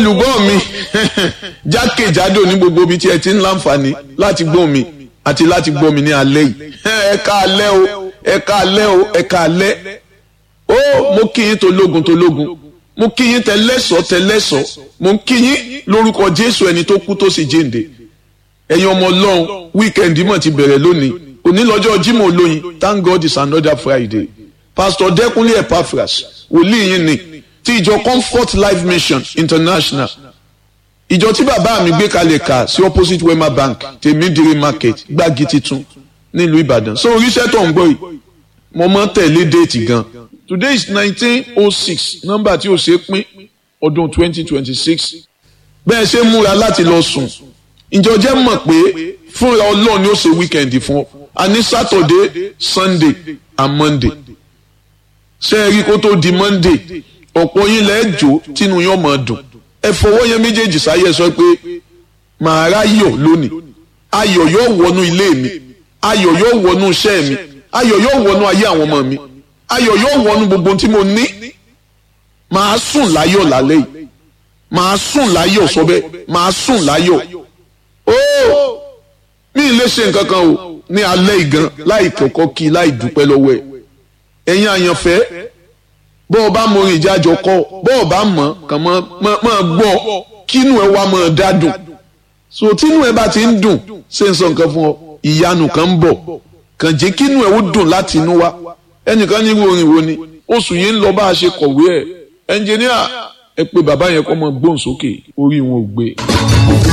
olùgbọ́ mi jákèjádò ní gbogbo ibi tí ẹ ti ń láǹfààní láti gbọ́ mi àti láti gbọ́ mi ní alẹ́ yìí ẹ ká alẹ́ o ẹ ká alẹ́ o ẹ ká alẹ́ ó mo kí yín tológun tológun mo kí yín tẹlẹ́sọ̀ tẹlẹ́sọ̀ mo kí yín lórúkọ Jésù ẹni tó kú tó sì jíǹde ẹ̀yin ọmọ Ọlọ́run wíkẹ́ndì mọ̀ ti bẹ̀rẹ̀ lónìí òní lọ́jọ́ Jímọ̀ olóyin thank God it's another Friday Pastor Dẹ́kunlé Epaphras wòlíì yín ni ti ìjọ Comfort Life Mission International ìjọ tí bàbá mi gbé kalẹ̀ kà sí opposite Wema Bank tèmídìrí market gbági titun nílùú Ìbàdàn so oríṣẹ́ tó ń gbọ́ yìí mo mọ́ tẹ̀lé déètì gan today is nineteen oh six nọ́mbà tí ó ṣe pín ọdún twenty twenty six bẹ́ẹ̀ ṣe múra láti lọ sùn ìjọ jẹ́ mọ̀ pé fúnra Ọlọ́run ni ó ṣe weekend fún ọ a ní Saturday Sunday and Monday ṣé ẹ rí kó tó di Monday ọ̀pọ̀ yín lẹ́ẹ̀ jó tínú yín ọmọ dùn ẹ fọwọ́ yẹn méjèèjì sáyé sọ pé màá ráyọ̀ lónìí ayọ̀ yóò wọnú ilé mi ayọ̀ yóò wọnú iṣẹ́ mi ayọ̀ yóò wọnú ayé àwọn ọmọ mi ayọ̀ yóò wọnú gbogbo tí mo ní màá sùn láyọ̀ lálẹ́ yìí màá sùn láyọ̀ sọ bẹ́ẹ̀ màá sùn láyọ̀ ó mi ì lè ṣe nǹkan kan o ní alẹ́ ìgan láì kọ́kọ́ kí láì dúpẹ́ lọ́wọ́ ẹ̀ ẹ̀yin àyànfẹ́ bọ́ ọ bá mọ orin ìjájọ kọ́ bọ́ ọ bá mọ̀ kàn mọ́ mọ́ gbọ́ kínú ẹ wá mọ́ dádùn so tínú ẹ bá ti ń dùn ṣé n sọ nǹkan fún ọ ìyanu kan ń bọ̀ kàn jẹ́ kínú ẹ ó dùn láti inú wá ẹnìkan ní irú orin wo ni oṣù yìí ń lọ bá a ṣe kọ̀wé ẹ̀ ẹnjìníà ẹ pé bàbá yẹn kọ́ mọ gbóhùn sókè orí wọn ò gbé.